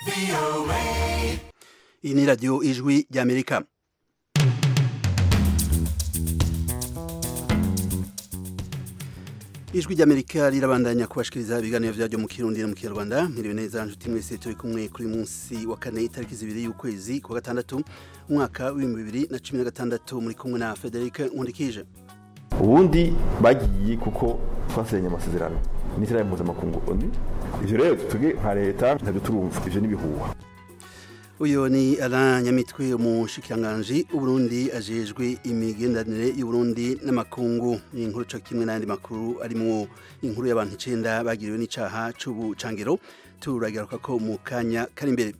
iyi ni radiyo ijwi ry'amerika ijwi ry'amerika rirabandanya kubashikiriza ibiganiro byaryo mu kirundi no mu kinyarwanda mwiriwe neza nshuti mwese turi kumwe kuri munsi wa kane itariki zibiri y'ukwezi kwa gatandatu umwaka w'ibihumbi bibiri na cumi na gatandatu muri kumwe na frederic nkundikije ubundi bagiye kuko twasenya amasezerano n'ishyirahamwe mpuzamakungu oni ivyo rero twebwe nka leta ntabyo turumva ivyo n'ibihuha uyu ni Alain Nyamitwe umushikiranganji uburundi ajejwe imigenderanire y'uburundi n'amakungu ni inkuru co kimwe n'ayandi makuru arimwo inkuru y'abantu icenda bagiriwe n'icaha c'ubucangero turagaruka ko mu kanya kari imbere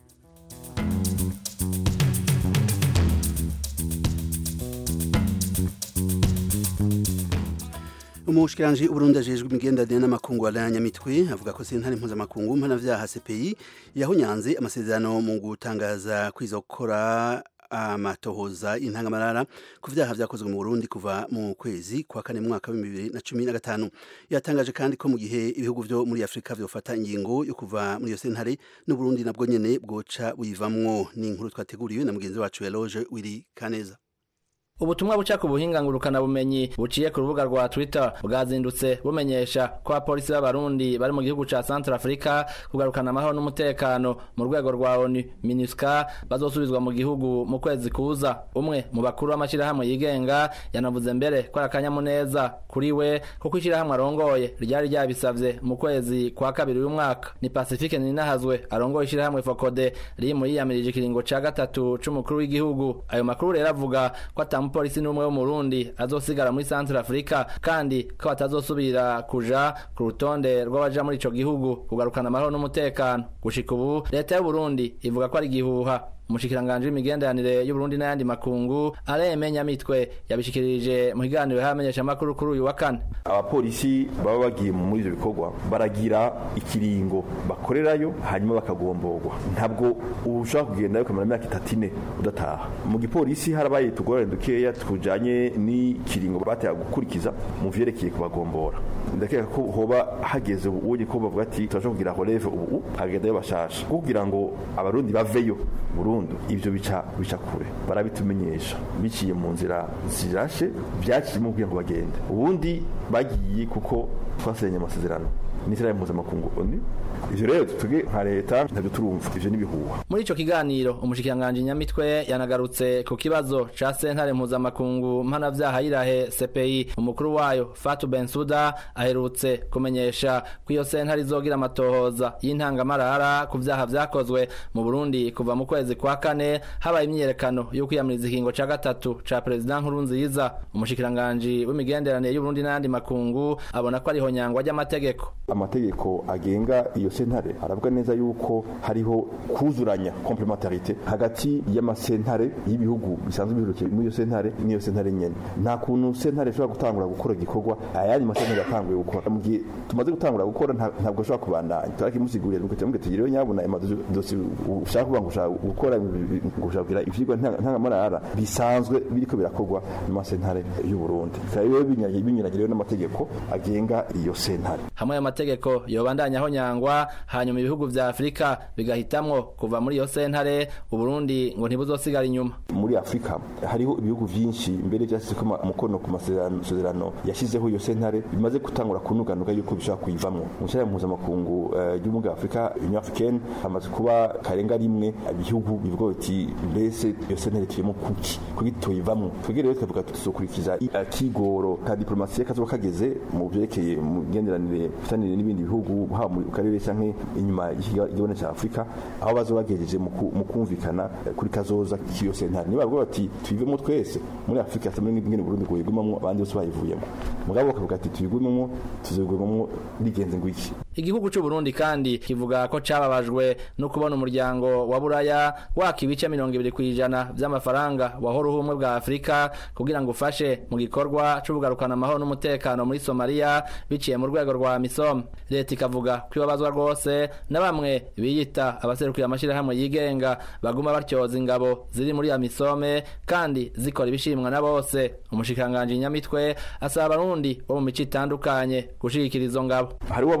umushikiranji uburundi ajejwe imigenderanire n'amakungu Alain Nyamitwe avuga ko sentare mpuzamakungu mpanavyaha CPI yahunyanze amasezerano mu gutangaza kwiza gukora amatohoza intangamarara ku vyaha vyakozwe mu Burundi kuva mu kwezi kwa kane mwaka wa bibiri na cumi na gatanu yatangaje kandi ko mu gihe ibihugu vyo muri Afrika vyofata ingingo yo kuva muri iyo sentare n'Uburundi nabwo nyene bwoca buyivamwo ni inkuru twateguriwe na mugenzi wacu Eloge Wiri Kaneza ubutumwa buca ku buhinga ngurukana bumenyi buciye ku rubuga rwa Twitter bwazindutse bumenyesha ko abapolisi b'abarundi bari mu gihugu ca Central Africa kugarukana amahoro n'umutekano mu rwego rwa ONU MINUSCA bazosubizwa mu gihugu mu kwezi kuza umwe mu bakuru b'amashirahamwe yigenga yanavuze mbere ko akanyamuneza kuri we kuko ishirahamwe arongoye ryari ryabisavye mu kwezi kwa kabiri uyu mwaka ni Pacifique Ninahazwe arongoye ishirahamwe Fokode riri mu yiyamirije ikiringo ca gatatu c'umukuru w'igihugu ayo makuru rero avuga ko ata umupolisi n'umwe wo mu Burundi azosigara muri Central Africa kandi ko batazosubira kuja ku rutonde rw'abaja muri ico gihugu kugarukana amahoro n'umutekano gushika ubu leta y'u Burundi ivuga ko ari gihuha umushikiranganje w'imigenderanire y'Uburundi n'ayandi makungu Alain Nyamitwe yabishikirije mu kiganiro y'amenyesha amakuru kuri uyu wa kane abapolisi baba bagiye muri ivyo bikorwa baragira ikiringo bakorerayo hanyuma bakagomborwa ntabwo ushobora kugendayo ukamara imyaka itatu ine udataha mu gipolisi harabaye tugorane dukeya tujanye n'ikiringo bateye gukurikiza mu vyerekeye kubagombora ndakeka ko hoba hageze ubuye ko bavuga ati turashobora kugira releve ubu hagendayo bashasha kugira ngo abarundi baveyo burundu ivyo bica bica kure barabitumenyesha biciye mu nzira zirashe vyakirimo kugira ngo bagende ubundi bagiye kuko twasenye amasezerano n'ishyirahamwe mpuzamakungu oni ivyo rero twebwe nka leta ntabyo turumva ivyo n'ibihuha muri ico kiganiro umushikiranganje nyamitwe yanagarutse ku kibazo ca sentare mpuzamakungu mpanavyaha yirahe CPI umukuru wayo Fatou Bensouda aherutse kumenyesha ko iyo sentare izogira amatohoza y'intangamarara ku vyaha vyakozwe mu Burundi kuva mu kwezi kwa kane habaye imyiyerekano yo kwiyamiriza ikingo ca gatatu ca perezida Nkurunziza umushikiranganje w'imigenderanire y'Uburundi n'ayandi makungu abona ko ariho nyangwa ry'amategeko amategeko agenga iyo sentare aravuga neza yuko hariho kuzuranya complementarité hagati y'amasentare y'ibihugu bisanzwe biherukiye muri iyo sentare n'iyo sentare nyene nta kuntu sentare ishobora gutangura gukora igikorwa ayandi masentare yatanguye gukora mu gihe tumaze gutangura gukora ntabwo ashobora kubandanya turakimusigurira nuko cyamubwe tugireyo nyabuna amadosi ushaka kuvuga ngo ushaka gukora ngo ushaka kugira ivyigwa ntangamarara bisanzwe biriko birakorwa n'amasentare y'u Burundi bikaba binyuranyiriwe n'amategeko agenga iyo sentare hamwe amategeko yobandanya aho nyangwa hanyuma ibihugu vya Afrika bigahitamwo kuva muri iyo sentare Uburundi ngo ntibuzosigara inyuma muri Afrika hariho ibihugu vyinshi mbere vyashyize ko umukono ku masezerano yashizeho iyo sentare bimaze gutangura kunuganuga yuko bishobora kuyivamwo mu nshyira mpuzamakungu ry'ubumwe bwa Afrika Union Africaine hamaze kuba karenga rimwe ibihugu bivuga biti mbese iyo sentare tuyemo kuki kuki tuyivamwo twebwe rero tukavuga tuzokurikiza akigoro ka diplomasiye kazoba kageze mu vyerekeye mu migenderanire ifitanire n'ibindi bihugu haba mu karere canke inyuma y'igibone ca Afrika aho bazoba bagejeje mu kumvikana kuri kazoza k'iyo sentare niba bavuga bati tuyivemo twese muri Afrika tamwe n'ingene Burundi ngo yigumamwo abandi bose bayivuyemo mugabo bakavuga ati tuyigumemo tuzigumemo rigenze ngwiki igihugu c'u Burundi kandi kivuga ko cababajwe no kubona umuryango wa Buraya waka ibice mirongo ibiri kw'ijana vy'amafaranga wahora ubumwe bwa Afrika kugira ngo ufashe mu gikorwa c'ubugarukana amahoro n'umutekano muri Somalia biciye mu rwego rwa MISOM leta ikavuga ko ibabazwa rwose na bamwe biyita abaserukiye amashirahamwe yigenga baguma batyoza ingabo ziri muri ya MISOM kandi zikora ibishimwa na bose umushikanganje nyamitwe asaba abarundi bo mu mico itandukanye gushigikira izo ngabo hari uwabagize ati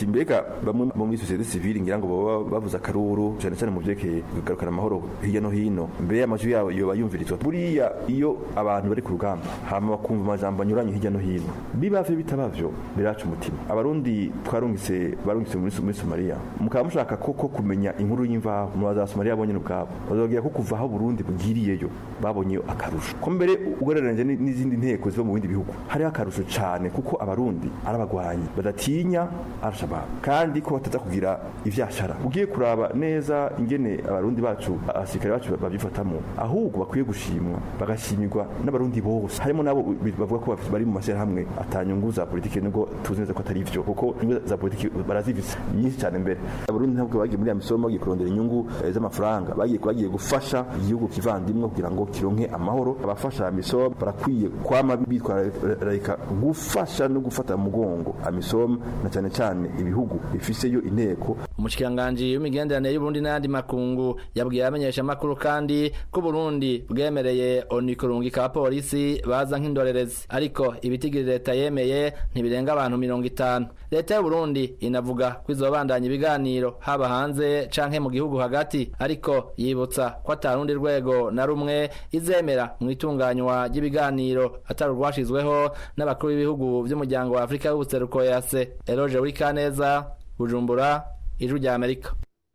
ati mbega bamwe mu muri societe civile ngira ngo baba bavuze akaruru cyane cyane mu byerekeye kugarukana amahoro hirya no hino mbere y'amajwi yabo yoba yumvirizwa buriya iyo abantu bari ku rugamba hama bakumva amajambo anyuranye hirya no hino bibavyo bitabavyo biraca umutima abarundi twarungitse barungitse muri muri Somalia mukaba mushaka koko kumenya inkuru y'imvaho mu baza Somalia bonyene ubwabo bazobwira ko kuva aho Burundi bugiriyeyo babonye akarusho ko mbere ugereranije n'izindi nteko ziba mu bindi bihugu hariho akarusho cyane kuko abarundi arabagwanyi badatinya arashabab kandi ko bataza kugira ivyashara ugiye kuraba neza ingene abarundi bacu abasirikare bacu babyifatamo ahubwo bakwiye gushimwa bagashimirwa n'abarundi bose harimo nabo bavuga ko bari mu mashyirahamwe atanyungu za politiki nubwo tuzi neza ko atari ivyo kuko inyungu za politiki barazifise nyinshi cyane mbere abarundi ntabwo bagiye muri ya misomo bagiye kurondera inyungu z'amafaranga bagiye bagiye gufasha igihugu kivandimwe kugira ngo kironke amahoro abafasha misomo barakwiye kwama bitwararika gufasha no gufata mugongo amisom na cyane cyane ibihugu bifiseyo inteko umushikiranganji w'imigenderanire y'uburundi n'ayandi makungu yabwiye abamenyesha amakuru kandi ko Burundi bwemereye oni kurungika abapolisi baza nk'indorerezi ariko ibitigiri leta yemeye ntibirenga abantu mirongo itanu leta y'uburundi inavuga ko izobandanya ibiganiro haba hanze canke mu gihugu hagati ariko yibutsa ko atarundi rwego na rumwe izemera mu itunganywa ry'ibiganiro atari urwashizweho n'abakuru b'ibihugu vy'umuryango wa afurika y'ubuseruko yase eroje wikaneza bujumbura ijwi rya amerika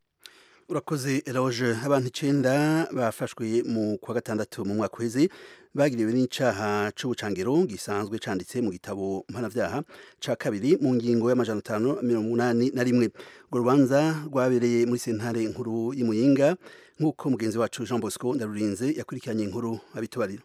urakoze eroge abantu icenda bafashwe mu kwa gatandatu mu mwaka uheze bagiriwe n'icaha c'ubucangiro gisanzwe canditse mu gitabo mpanavyaha ca kabiri mu ngingo y'amajana atanu mirongo umunani na rimwe urwo rubanza rwabereye muri sentare nkuru y'imuyinga nk'uko mugenzi wacu jean bosco ndarurinze yakurikiranye inkuru abitubarira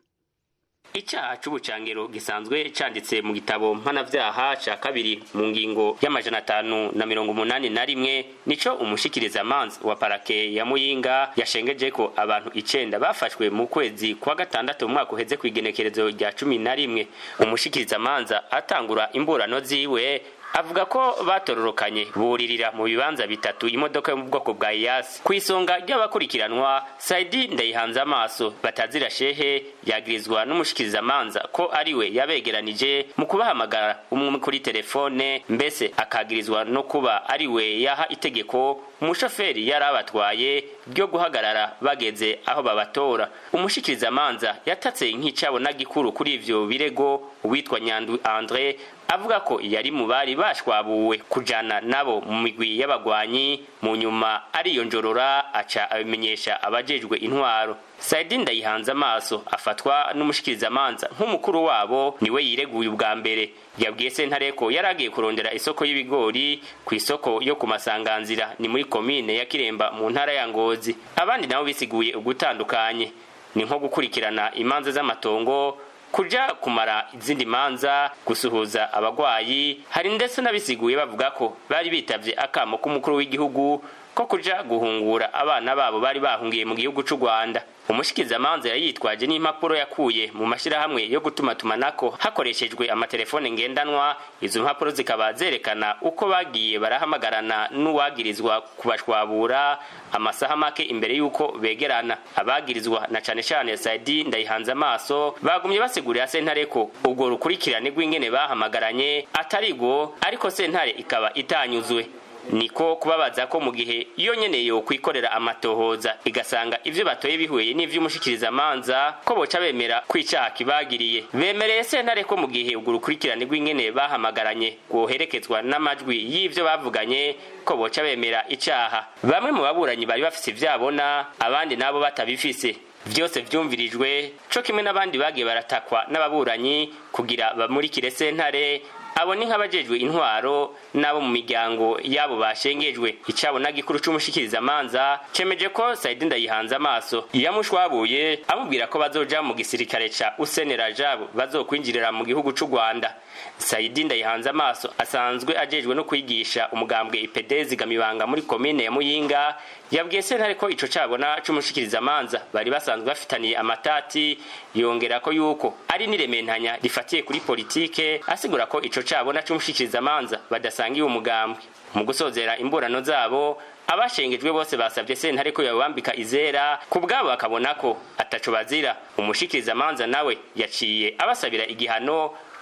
icyaha c'ubucangiro gisanzwe canditse mu gitabo mpanavyaha ca kabiri mu ngingo y'amajana atanu na mirongo umunani na rimwe nico umushikirizamanza wa parake ya muyinga yashengeje ko abantu icenda bafashwe mu kwezi kwa gatandatu mu mwaka uheze kw'igenekerezo rya cumi na rimwe umushikirizamanza atangura imburano ziwe avuga ko batororokanye buririra mu bibanza bitatu imodoka yo mu bwoko bwa iyasi ku isonga ry'abakurikiranwa saidi ndayihanze amaso batazira shehe yagirizwa n'umushikirizamanza ko ariwe yabegeranije mu kubahamagara umwe kuri telefone mbese akagirizwa no kuba ariwe yaha itegeko umushoferi yari abatwaye ryo guhagarara bageze aho babatora umushikirizamanza yatatse nk'icabona gikuru kuri ivyo birego uwitwa nyandu andre avuga ko yari mu bari bashwabuwe kujana nabo mu migwi y'abagwanyi mu nyuma ariyonjorora aca abimenyesha abajejwe intwaro saidi ndayihanze amaso afatwa n'umushikirizamanza nk'umukuru wabo niwe yireguye ubwa mbere yabwiye sentare ko yari agiye kurondera isoko y'ibigori ku isoko yo ku masanganzira ni muri komine ya kiremba mu ntara ya ngozi abandi nabo bisiguye ugutandukanye ni nko gukurikirana imanza z'amatongo kuja kumara izindi manza gusuhuza abagwayi hari ndetse n'abisiguye bavuga ko bari bitavye akamo k'umukuru w'igihugu ko kuja guhungura abana babo bari bahungiye mu gihugu c'u Rwanda umushikirizamanza yari yitwaje n'impapuro yakuye mu mashirahamwe yo gutumatumanako hakoreshejwe amatelefone ngendanwa izo mpapuro zikaba zerekana uko bagiye barahamagarana n'uwagirizwa kubashwabura amasaha make imbere y'uko begerana abagirizwa na cane cane Saidi ndayihanze amaso bagumye basigurira sentare ko ubwo rukurikirane rw'ingene bahamagaranye atarigo ariko sentare ikaba itanyuzwe niko kubabaza ko mu gihe iyo nyene yo kwikorera amatohoza igasanga ivyo batoye bihuye n'ivy'umushikirizamanza ko boca bemera kwicaha kibagiriye bemereye sentare ko mu gihe ubwo rukurikirane rw'ingene bahamagaranye rwoherekezwa n'amajwi y'ivyo bavuganye ko boca bemera icaha bamwe mu baburanyi bari bafise ivyabona abandi nabo batabifise vyose vyumvirijwe co kimwe n'abandi bagiye baratakwa n'ababuranyi kugira bamurikire sentare abo ni nk'abajejwe intwaro n'abo mu miryango yabo bashengejwe icabona gikuru c'umushikirizamanza cemeje ko Saidi ndayihanze amaso yamushwabuye amubwira ko bazoja mu gisirikare ca Usenera Jabo bazokwinjirira mu gihugu c'u Rwanda Saidi ndayihanze amaso asanzwe ajejwe no kwigisha umugambwe IPD zigamibanga muri komine ya Muyinga yabwiye sentare ko ico cabona c'umushikirizamanza bari basanzwe bafitaniye amatati yongera ko yuko ari n'irementanya rifatiye kuri politike asigura ko ico cabona c'umushikirizamanza badasangiye umugambwe mu gusozera imburano zabo abashengejwe bose basabye sentare ko yabambika izera ku bwabo bakabona ko ataco bazira umushikirizamanza nawe yaciye abasabira igihano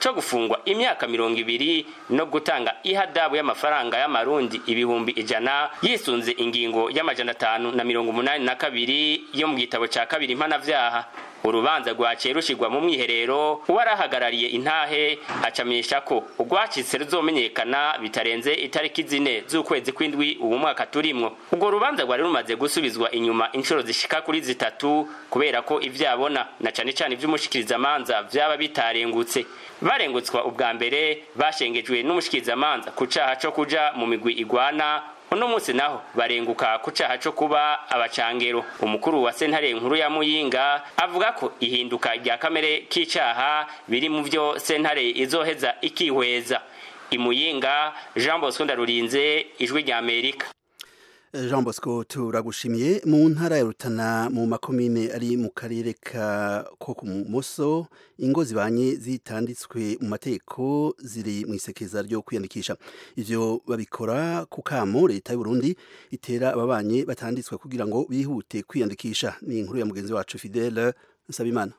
co gufungwa imyaka mirongo ibiri no gutanga ihadabu y'amafaranga y'amarundi ibihumbi ijana yisunze ingingo y'amajana atanu na mirongo umunani na kabiri yo mu gitabo ca kabiri mpanavyaha urubanza rwaciye rushirwa mu mwiherero uwarahagarariye intahe acamenyesha ko urwacitse ruzomenyekana bitarenze itariki zine z'ukwezi kw'indwi ubu mwaka turimwo urwo rubanza rwari rumaze gusubizwa inyuma inshuro zishika kuri zitatu kubera ko ivyabona na cane cane ivy'umushikirizamanza vyaba bitarengutse barengutswa ubwa mbere bashengejwe n'umushikirizamanza ku caha co kuja mu migwi igwana uno munsi naho barenguka ku caha co kuba abacangero umukuru wa sentare nkuru ya muyinga avuga ko ihinduka rya kamere k'icaha biri mu vyo sentare izoheza ikihweza imuyinga jean bosco ndarurinze ijwi rya amerika Jean Bosco turagushimiye mu ntara ya Rutana mu makomine ari mu karere ka ko ku muso ingo zibanye zitanditswe mu mategeko ziri mu isekeza ryo kwiyandikisha ivyo babikora ku kamo leta y'u Burundi itera ababanye batanditswe kugira ngo bihute kwiyandikisha ni inkuru ya mugenzi wacu Fidele Nsabimana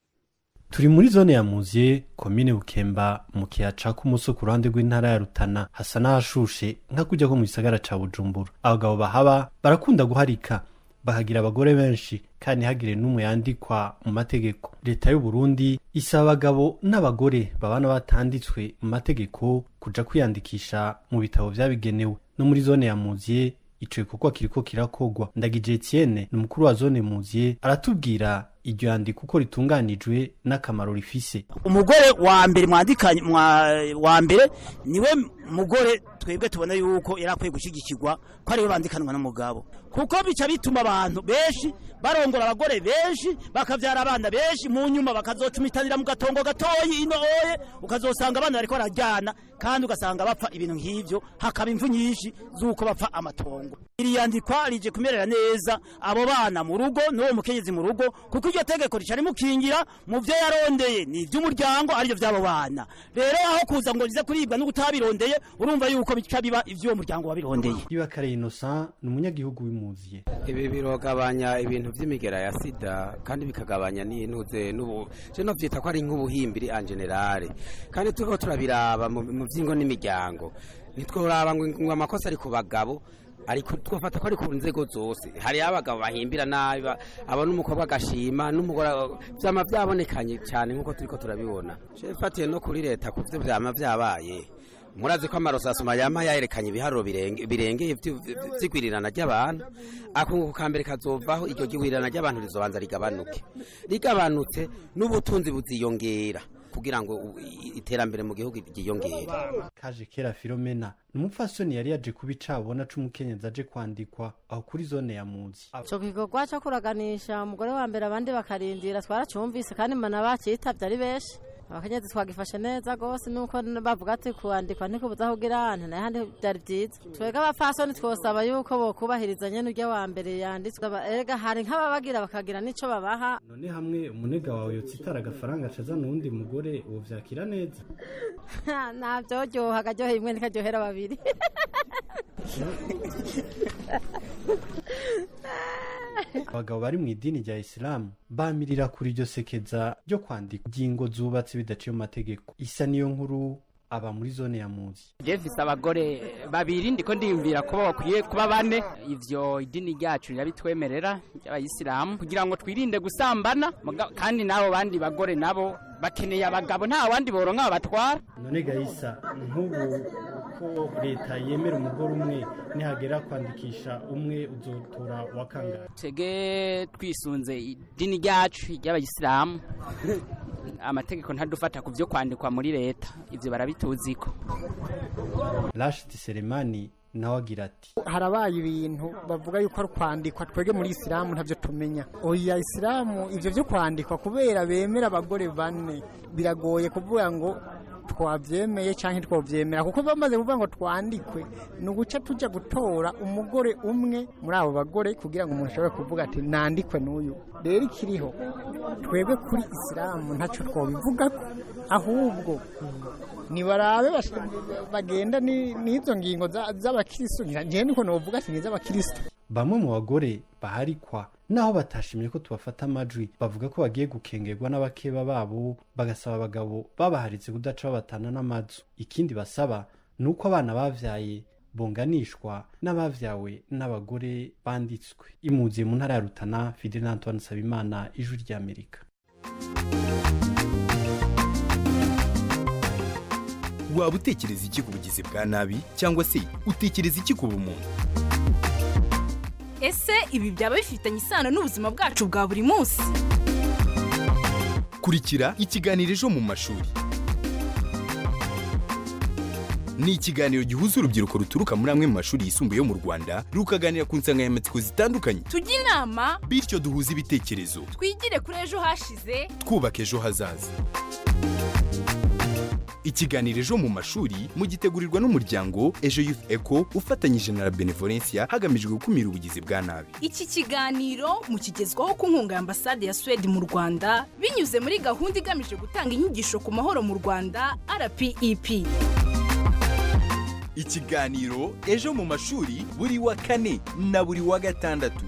turi muri zone ya muziye komine bukemba mu kiyaca k'umuso ku ruhande rw'intara ya rutana hasa n'ahashushe nka kujya ko mu gisagara ca bujumbura abagabo bahaba barakunda guharika bahagira abagore benshi kandi ntihagire n'umwe yandikwa mu mategeko leta y'u Burundi isaba abagabo n'abagore babana batanditswe mu mategeko kuja kwiyandikisha mu bitabo vyabigenewe no muri zone ya muziye ico gikorwa kiriko kirakogwa ndagije Etienne ni umukuru wa zone muziye aratubwira iryo yandiko uko ritunganijwe n'akamaro rifise umugore wa mbere mwandikanye wa mbere niwe mugore twebwe tubona yuko yari akwiye gushyigikirwa ko ariwe bandikanwa n'umugabo kuko bica bituma abantu benshi barongora abagore benshi bakabyara abana benshi mu nyuma bakazocumitanira mu gatongo gatoyi ino oye ukazosanga abana bariko barajyana kandi ugasanga bapfa ibintu nk'ivyo hakaba imvu nyinshi z'uko bapfa amatongo iri yandikwa rije kumerera neza abo bana mu rugo n'uwo mukenyezi mu rugo kuko iryo tegeko rica rimukingira mu vyo yarondeye ni ivy'umuryango arivyo vy'abo bana rero aho kuza ngo rize kuribwa no kutabirondeye urumva yuko bica biba ivy'uwo muryango wabirondeye Ibakare Innocent ni umunyagihugu w'imuziye ibi birogabanya ibintu vy'imigera ya sida kandi bikagabanya n'intuze n'ubu je no vyita ko ari nk'ubuhimbiri en generale kandi turiko turabiraba mu mu vy'ingo n'imiryango ntitworaba ngo ngo amakosa ari ku bagabo ariko twafata ko ari ku nzego zose hari abagabo bahimbira nabi ba- abona umukobwa agashima n'umugore vyama vyabonekanye cyane nk'uko turiko turabibona je mfatiye no kuri leta ku vyo vyama vyabaye murazi ko amarosasoma yama yayerekanye ibiharuro birenge- birengeye vy- vy- vy'igwirirana ry'abantu akunguko ka mbere kazovaho iryo gwirirana ry'abantu rizobanza rigabanuke rigabanutse n'ubutunzi buziyongera kugira ngo u- i- iterambere mu gihugu ryiyongere kaje kera Filomena ni umupfasoni yari yaje kuba icabona c'umukenyezi aje kwandikwa aho kuri zone ya muzi ico gikorwa co kuraganisha umugore wa mbere abandi bakarindira twaracumvise kandi mbona bacitavye ari benshi abakenyezi twagifashe neza gose nuko bavuga ati kuandikwa ntikubuza kugira ante nahandi vyari vyiza twebwe abapfasoni twosaba yuko bokubahiriza nyene urya wa mbere yanditswe Aba- erega hari nk'ababagira bakagira n'ico babaha none hamwe umunega wawe yotsitara agafaranga acaza n'uwundi mugore uwo vyakira neza navyoryoha akaryohera imwe ntikaryohera babiri abagabo bari mu idini rya isilamu bamirira kuri iryo sekeza ryo kwandika ingingo zubatse bidaciye mu mategeko isa niyo nkuru aba muri zone ya muzi jefise abagore babiri ndiko ndiyumvira ko bakwiye kuba bane ivyo idini ryacu rirabitwemerera ry'abayisilamu kugira ngo twirinde gusambana muga- kandi n'abo bandi bagore nabo bakeneye abagabo nta wandi boronka babatwara none gahisa nk'ubu ko leta yemera umugore umwe nihagera kwandikisha umwe uzotora wa kangahe twege twisunze idini ryacu ry'abayisilamu amategeko ntadufata ku vyo kwandikwa muri leta ivyo barabituziko rashid selemani nawe agira ati harabaye ibintu bavuga yuko ari kwandikwa twebwe muri isilamu ntabyo tumenya oya isilamu ibyo byo kwandikwa kubera bemera abagore bane biragoye kuvuga ngo twabyemeye cyangwa twabyemera kuko bamaze kuvuga ngo twandikwe ni uguca tujya gutora umugore umwe muri abo bagore kugira ngo umuntu ashobore kuvuga ati nandikwe n'uyu rero ikiriho twebwe kuri isilamu ntacyo twabivuga ahubwo nibarabe bash- bagenda ni- n'izo ngingo za- z'abakristo njewe niko novuga ati niz'abakristo bamwe mu bagore baharikwa naho batashimye ko tubafata amajwi bavuga ko bagiye gukengerwa n'abakeba babo bagasaba abagabo babaharitse kudaca babatana n'amazu ikindi basaba ni uko abana bavyaye bonganishwa n'abavyawe n'abagore banditswe imuziye mu ntara ya rutana fidel antoine nsabimana ijwi ry'amerika waba utekereza iki ku bugizi bwa nabi cyangwa se utekereza iki ku bumuntu ese ibi byaba bifitanye isano n'ubuzima bwacu bwa buri munsi kurikira ikiganiro ejo mu mashuri ni ikiganiro gihuza urubyiruko ruturuka muri amwe mu mashuri yisumbuye yo mu rwanda rukaganira ku nsanganyamatsiko zitandukanye tujye inama bityo duhuze ibitekerezo twigire kuri ejo hashize twubaka ejo hazaza ikiganiro ejo mu mashuri mugitegurirwa n'umuryango ejo youth eco ufatanyije na la benevolencia hagamijwe gukumira ubugizi bwa nabi iki kiganiro mukigezwaho ku nkunga ya ambasade ya suwede mu rwanda binyuze muri gahunda igamije gutanga inyigisho ku mahoro mu rwanda rpep ikiganiro ejo mu mashuri buri wa kane na buri wa gatandatu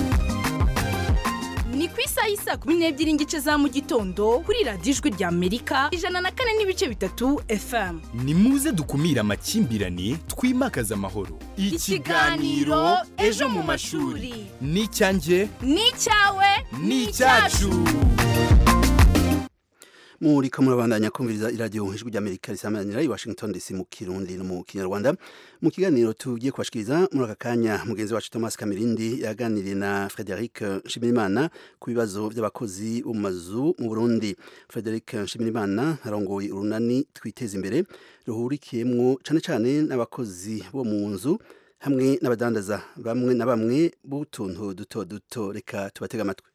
ni ku isaha y'isaa kumi n'ebyiri n'igice za mu gitondo kuri radiyo ijwi rya amerika ijana na kane n'ibice bitatu fm ni muze dukumire amakimbirane twimakaze amahoro Ikiganiro Ejo mu mashuri. ni icyanjye ni icyawe ni icyacu muri ko murabandanya kumviriza iradiyo ijwi ry'amerika risamanira i washington dc mu kirundi no mu kinyarwanda mu kiganiro tugiye kubashikiriza muri aka kanya mugenzi wacu thomas kamirindi yaganiriye na frederic nshimirimana ku bibazo by'abakozi bo mu mazu mu burundi frederic nshimirimana arongoye urunani twiteza imbere ruhurikiyemwo cane cane n'abakozi bo mu nzu hamwe n'abadandaza bamwe na bamwe b'utuntu duto duto reka tubatega amatwi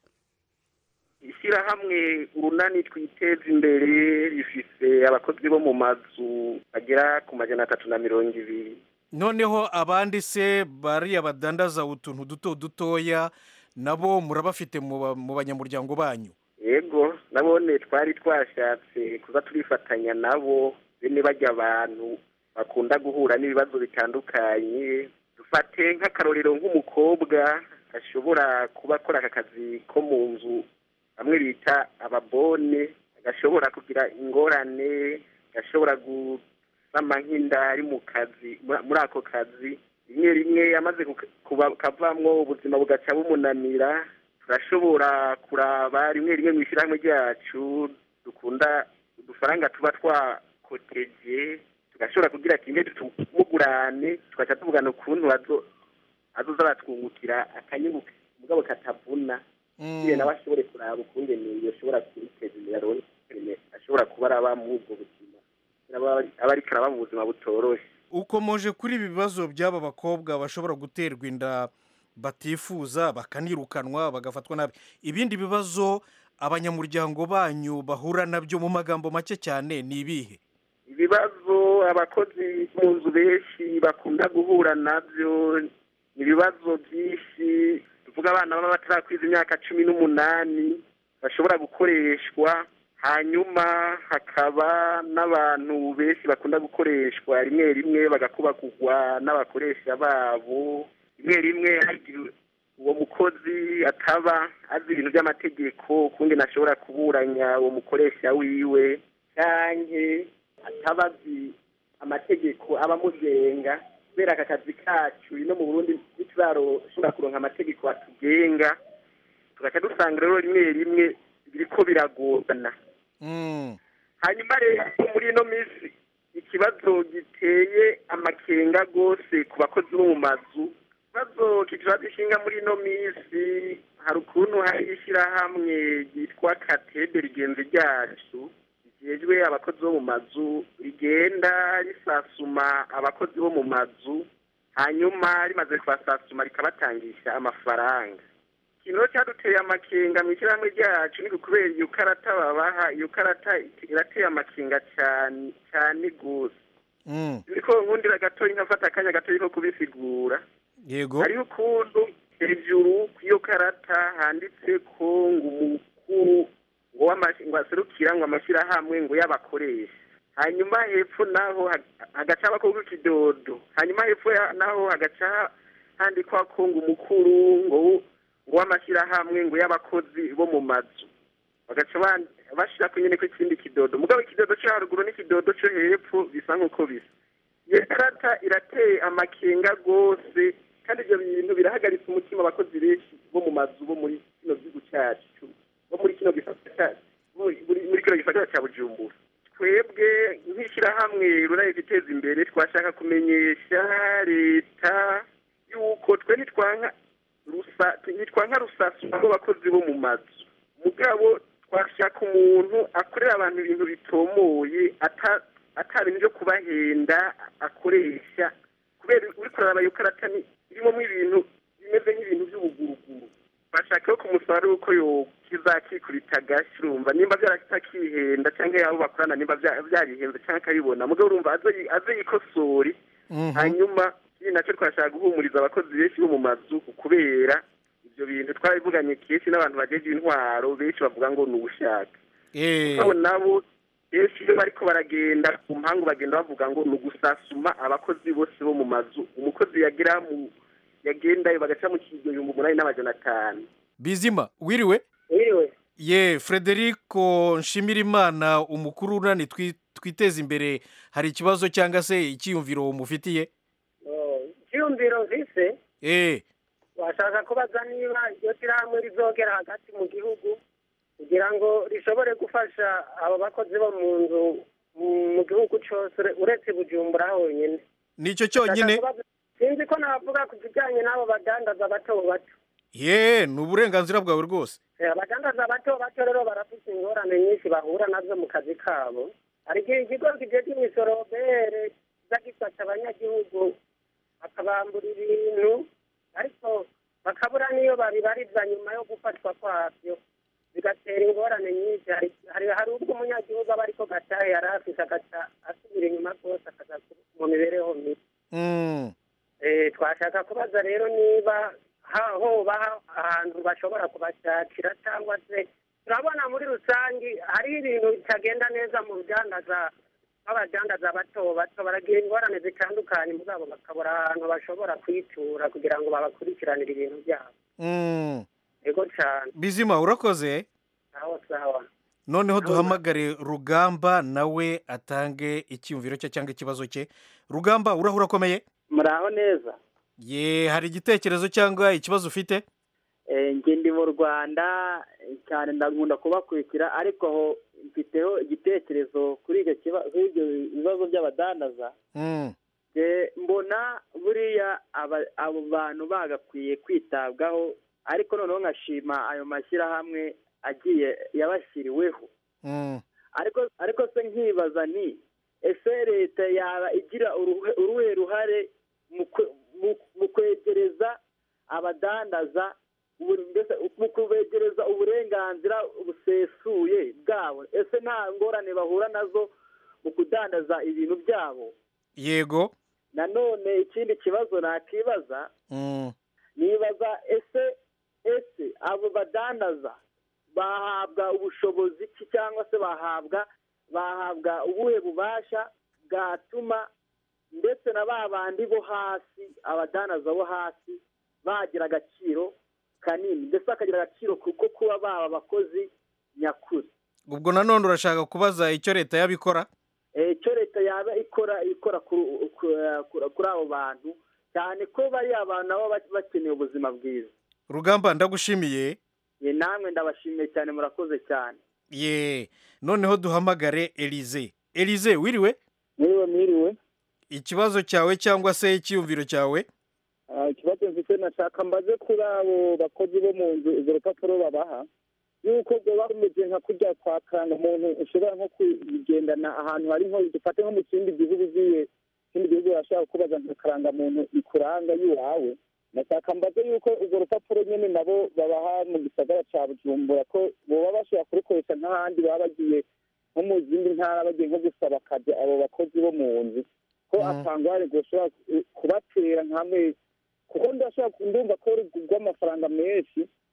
ishyirahamwe urunani twiteza imbere rifise abakozi bo mu mazu bagera ku majana atatu na mirongo ibiri noneho abandi se bariya badandaza utuntu duto dutoya nabo murabafite mu ba- mu banyamuryango banyu yego nabone twari twashatse kuza turifatanya nabo bene bajya abantu bakunda guhura n'ibibazo bitandukanye dufate nk'akarorero nk'umukobwa ashobora kuba akora aka kazi ko mu nzu bamwe bita ababone gashobora kugira ingorane gashobora gusama nk'inda ari mu kazi muri- muri ako kazi rimwe rimwe amaze kuka- kuba- kavamwo ubuzima bugaca bumunanira turashobora kuraba rimwe rimwe mu ishyirahamwe ryacu dukunda udufaranga tuba twakoteje tugashobora kugira kimwe tumugurane tugaca tuvugana ukuntu azo- azoza aratwungukira akanyungu mugabo katavuna kugira nawe ashobore kuraba ukungene yoshobora kwiteza imbere aronke ukungene ashobora kuba araba muri ubwo buzima aba aba ariko araba mu buzima butoroshe ukomoje kuri ibi bibazo by'aba bakobwa bashobora guterwa inda batifuza bakanirukanwa bagafatwa nabi ibindi bibazo abanyamuryango banyu bahura nabyo mu magambo make cyane ni ibihe ibibazo abakozi mu nzu benshi bakunda guhura nabyo ni ibibazo byinshi tuvuga abana baba batarakwiza imyaka cumi n'umunani bashobora gukoreshwa hanyuma hakaba n'abantu benshi bakunda gukoreshwa rimwe rimwe bagakubagurwa n'abakoresha babo rimwe rimwe hari igihe uwo mukozi ataba azi ibintu by'amategeko ukundi ntashobora kuburanya uwo mukoresha wiwe canke ataba azi amategeko aba amugenga kubera aka kazi kacu ino mu burundi ntituraroshobora kuronka amategeko atugenga tugaca dusanga rero rimwe rimwe biriko biragorana hanyuma rero muri ino minsi ikibazo giteye amakenga rwose ku bakozi bo mu mazu ikibazo kitura gishinga muri ino minsi hari ukuntu hari ishyirahamwe ryitwa katede rigenzi ryacu rigejwe abakozi bo mu mazu rigenda risasuma abakozi bo mu mazu hanyuma rimaze kubasasuma rikabatangisha amafaranga ikintu rero cyaduteye amakenga mu ishyirahamwe ryacu ni kubera iyo karata babaha iyo karata irateye amakenga cyane cyane rwose niko nkundira gatoya nkafata akanya gatoya ko kubisigura yego hariho ukuntu hejuru ku iyo karata handitse ko ngo umukuru ngo w'amashi- ngo aserukira ngo amashyirahamwe ngo y'abakoresha hanyuma hepfo naho ha- hagaca abakobwa ikidodo hanyuma hepfo ya- naho hagaca handikwa ko ngo umukuru ngo w- ngo w'amashyirahamwe ngo y'abakozi bo mu mazu bagaca ban- bashirako nyene ko ikindi kidodo mugabo ikidodo co haruguru n'ikidodo co hepfo bisa nk'uko bisa iyo karata irateye amakenga rwose kandi ibyo bintu birahagaritse umutima abakozi benshi bo mu mazu bo muri kino gihugu cyacu bo muri kino gisata cyacu muri muri kino gisata cya bujumbura twebwe nk'ishyirahamwe ruraye guteza imbere twashaka kumenyesha leta yuko twe ntitwanka rusa ntitwanka rusasu abo bakozi bo mu mazu mugabo twashaka umuntu akorera abantu ibintu bitomoye ata ata bintu byo kubahenda akoresha kubera uri kuraraba iyo karata ni irimo ibintu bimeze nk'ibintu by'ubuguruguru bashaka ko kumusaba yuko yo kizakikubita agashyi urumva nimba byaratakihenda cyangwa yabo bakorana nimba bya- byarihenze cyangwa akabibona mugabo urumva aze yi- aze yikosore hanyuma ikindi nacyo twashaka guhumuriza abakozi benshi bo mu mazu kubera ibyo bintu twarabivuganye kenshi n'abantu bajeje intwaro benshi bavuga ngo ni ubushaka Eh, abo nabo benshi iyo bariko baragenda ku mpangu bagenda bavuga ngo ni ugusasuma abakozi bose bo mu mazu umukozi yagira mu yagendayo bagaca mu kigihumbi umunani n'amajana atanu bizima wiriwe wiriwe ye frederico nshimirimana umukuru unani twi- twiteze imbere hari ikibazo cyangwa se icyiyumviro umufitiye icyiyumviro mvise eh washaka kubaza niba iryo shyirahamwe rizogera hagati mu gihugu kugira ngo rishobore gufasha abo bakozi bo mu nzu mu- mu gihugu cyose ure- uretse bujumbura honyine nicyo cyonyine Ndashaka kubaza- sinzi ko navuga ku kijyanye n'abo badandaza bato bato ye ni uburenganzira bwawe rwose Eh, abadandaza bato bato rero barafite ingorane nyinshi bahura nazo mu kazi kabo hari igihe ikigo kijejwe imisoro bere kiza gifasha abanyagihugu bakabambura ibintu ariko bakabura n'iyo babibariza nyuma yo gufatwa kwabyo bigatera ingorane nyinshi hari hari hari ubwo umunyagihugu aba ariko gatahe yari afise agaca asubira inyuma rwose akaza mu mibereho mibi Mm. Eh, twashaka kubaza rero niba ha- hoba ha- ahantu bashobora kubashakira cyangwa se turabona muri rusange hariho ibintu bitagenda neza mu rudandaza nk'abadandaza bato bato baragira ingorane zitandukanye mugabo bakabura ahantu bashobora kwitura kugira ngo babakurikiranire ibintu byabo Mm. yego cyane bizima urakoze aho sawa noneho duhamagare rugamba nawe atange icyiyumviro cye cyangwa ikibazo cye rugamba urahura akomeye muraho neza ye hari igitekerezo cyangwa ikibazo ufite Eh, njye ndi mu rwanda eh, cyane ndakunda kubakurikira ariko aho mfiteho igitekerezo kuri icyo kiba- kuri ibyo bibazo by'abadandaza Mm. Eh, mbona buriya aba- abo bantu bagakwiye kwitabwaho ariko noneho nkashima ayo mashyirahamwe agiye yabashyiriweho Mm. ariko ariko se nkibaza ni ese leta yaba igira uruhe- uruhe ruhare mu kwe- mu- mu kwegereza abadandaza ubu- mbese mu kubegereza uburenganzira busesuye bwabo ese nta ngorane bahura nazo mu kudandaza ibintu byabo yego nanone ikindi kibazo nakibaza Mm. nibaza ese ese abo badandaza bahabwa ubushobozi ki cyangwa se bahabwa bahabwa ubuhe bubasha bwatuma ndetse na ba bandi bo hasi abadandaza bo hasi bagira agaciro kanini ndetse bakagira agaciro kuko kuba baba abakozi nyakuri ubwo nanone urashaka kubaza icyo leta yabikora Eh, icyo leta yaba ikora ikora kuri ku- ku- kuri abo bantu cyane ko bari abantu nabo ba- bakeneye ubuzima bwiza rugamba ndagushimiye ye namwe ndabashimiye cyane murakoze cyane ye noneho duhamagare elize elize wiriwe mwiriwe mwiriwe ikibazo cyawe cyangwa se icyiyumviro cyawe Ah, ikibazo mfite nashaka mbaze kuri abo bakozi bo mu nzu urwo rupapuro babaha yuko rwoba rumeze nka kurya kwa karanga umuntu ushobora nko kugendana ahantu hari nko dufate nko mu kindi gihugu ugiye ikindi gihugu urashobora kubaza nka karangamuntu ikuranga y'iwawe nashaka mbaze yuko urwo rupapuro nyine nabo babaha mu gisagara cya bujumbura ko boba bashobora kurukoresha nk'ahandi baba bagiye nko mu zindi ntara bagiye nko gusaba akazi abo bakozi bo mu nzu ko atangware gushobora kubatera nk'amezi kuko ndashobora ndumva ko rugurwa amafaranga menshi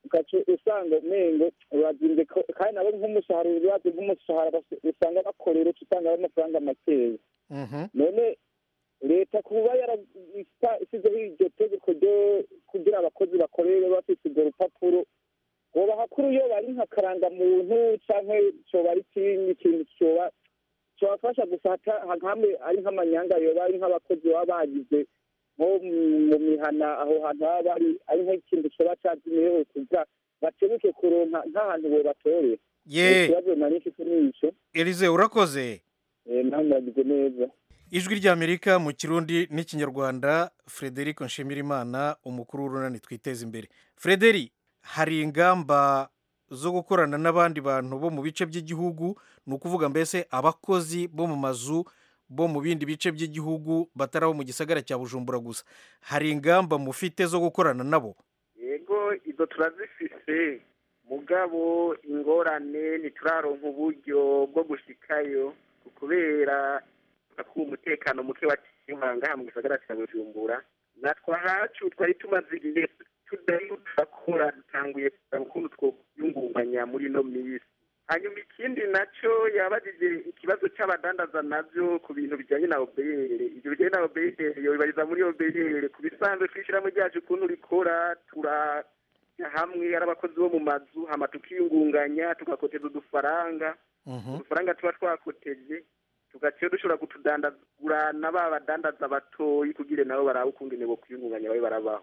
ugaca usanga umengo urazimbye ko- kandi nabo nk'umushahara urazi nk'umushahara bas- usanga bakorera uca usanga ari amafaranga makeya none leta kuba yarasizeho iryo tegeko ryo kugira abakozi bakorere bafite urwo rupapuro bobaha kuri iyo bari nka karangamuntu canke coba ari ikindi kintu coba cobafasha gusa hata- hamwe ari nk'amanyanga yoba ari nk'abakozi baba bagize nko mu- mu mihana aho hantu baba bari ari nk'ikintu coba cazimiyeho kugira batebuke kuronka nk'ahantu bobatorera Ye. ikibazo nari mfite n'ico elize urakoze Eh, nawe muragize neza ijwi ry'amerika mu kirundi n'ikinyarwanda frederic nshimirimana umukuru w'urunani twiteza imbere frederic hari ingamba zo gukorana n'abandi bantu bo mu bice by'igihugu ni ukuvuga mbese abakozi bo mu mazu bo mu bindi bice by'igihugu batari abo mu gisagara cya bujumbura gusa hari ingamba mufite zo gukorana nabo yego izo turazifise mugabo ingorane ntituraronka uburyo bwo gushikayo kubera ko umutekano muke waciye ngaha mu gisagara cya bujumbura natwe ahacu twari tumaze igihe tudari turakora dutanguye kureba ukuntu twokwiyungunganya muri ino minsi hanyuma ikindi nacyo yabajije ikibazo cy'abadandaza nabyo ku bintu bijyanye na obeyere ibyo bijyanye na obeyere yobibariza muri obeyere ku bisanzwe twishyiramo ryacu ukuntu rikora turajya hamwe ari abakozi bo mu mazu hama tukiyungunganya tugakoteza udufaranga udufaranga tuba twakoteje tugaciye dushobora kutudandagura na ba badandaza batoyi kugira nabo barabe ukungene bo kwiyungunganya babe barabaho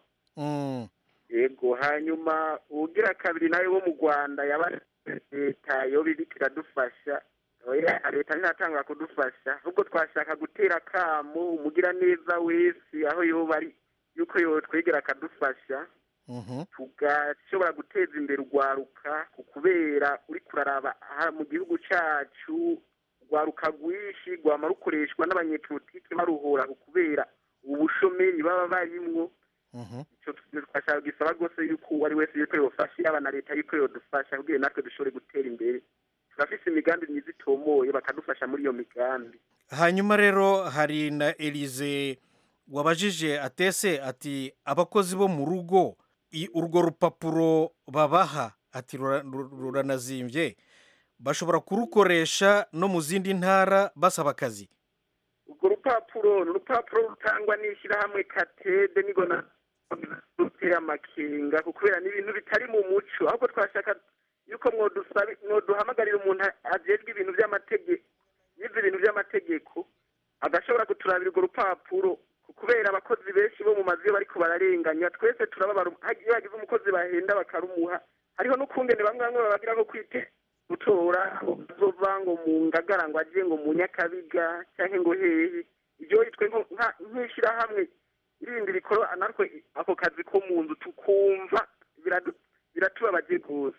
yego hanyuma ugira kabiri nawe wo mu rwanda yaba leta yoba iriko iradufasha oya leta ntiratangura kudufasha ahubwo twashaka gutera akamo umugira neza wese aho yoba ari yuko yotwegera akadufasha tugashobora guteza imbere urwaruka ku kubera uri kuraraba aha mu gihugu cyacu urwaruka rwinshi rwama rukoreshwa n'abanyepolitike baruhora ku kubera ubushomeri baba barimwo icyo twashaka gisaba rwose yuko uwo ari wese yuko yofasha yaba na leta yuko yodufasha kugira natwe dushobore gutera imbere turafise imigambi myiza itomoye bakadufasha muri iyo migambi hanyuma rero hari na elize wabajije atese ati abakozi bo mu rugo i- urwo rupapuro babaha ati rura- ru- ruranazimbye bashobora kurukoresha no mu zindi ntara basaba akazi urwo rupapuro ni urupapuro rutangwa n'ishyirahamwe katede nigo na rutera amakenga kubera ni ibintu bitari mu muco ahubwo twashaka yuko mwodusabe- mwoduhamagarira umuntu ajejwe ibintu by'amategeko yize ibintu by'amategeko agashobora kuturabira urwo rupapuro kubera abakozi benshi bo mu mazu iyo bariko bararenganya twese turababara iyo bagize umukozi bahenda bakarumuha hariho n'ukungene bamwe bamwe babagira nko kwite gutora bazova ngo mu ngagara ngo agiye ngo mu nyakabiga cyangwa ngo hehe ibyo yitwe nko- nka- nk'ishyirahamwe irindi rikora natwe ako kazi ko mu nzu tukumva biradu- biratubabaje rwose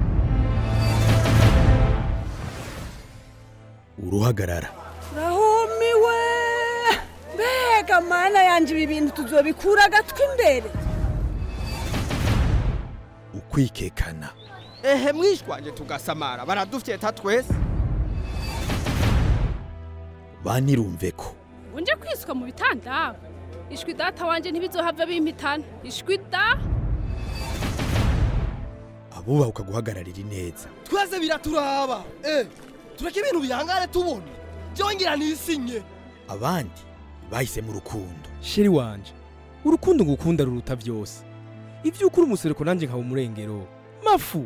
uruhagarara rahumiwe mbega mana yanjye ibi bintu tuzobikura agatwi imbere ukwikekana ehe mwishwanje tugasamara baradufyeta twese banirumve ko unje kwiswa mu bitanda ishwi data wanje ntibizohava bimpitana ishwi da abubahuka guhagararira ineza twese biraturaba eh tureke ibintu bihangane tubona byongera nisinye abandi bahisemo urukundo sheri wanje urukundo ngukunda ruruta byose ibyo ukuri umusereko nanjye nkaba umurengero mafu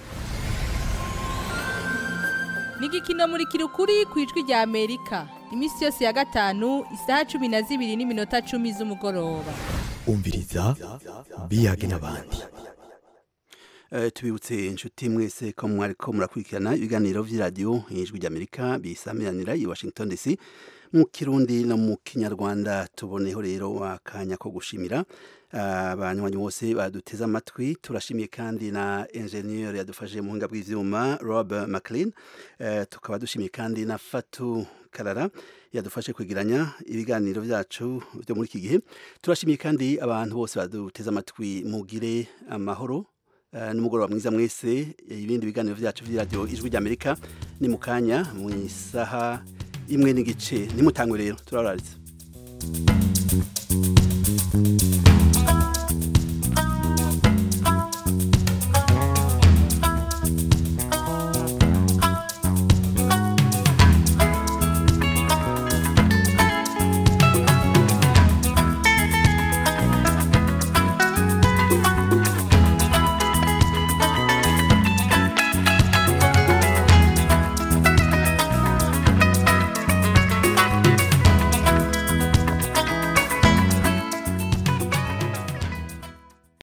ni igikino muri kirukuri ku ijwi rya amerika iminsi yose ya gatanu isaha cumi na zibiri n'iminota cumi z'umugoroba umviriza biyage n'abandi Eh, tubibutse inshuti mwese ko mwariko murakurikirana ibiganiro vy'iradiyo ijwi ry'amerika bisamiranira i washington dc mu kirundi no mu kinyarwanda tuboneho rero akanya ko gushimira abanywanyi bose baduteze amatwi turashimiye kandi na enjeniyeri yadufashije mu buhinga bw'ivyuma rob mclean eh, tukaba dushimiye kandi na fatu karara yadufashe kwegeranya ibiganiro byacu byo muri iki gihe turashimiye kandi abantu bose baduteze amatwi mugire amahoro Eh, nimugoroba mwiza mwese ibindi biganiro byacu by'iradiyo ijwi ry'amerika ni mu kanya mu isaha imwe n'igice nimutangwe rero turararitse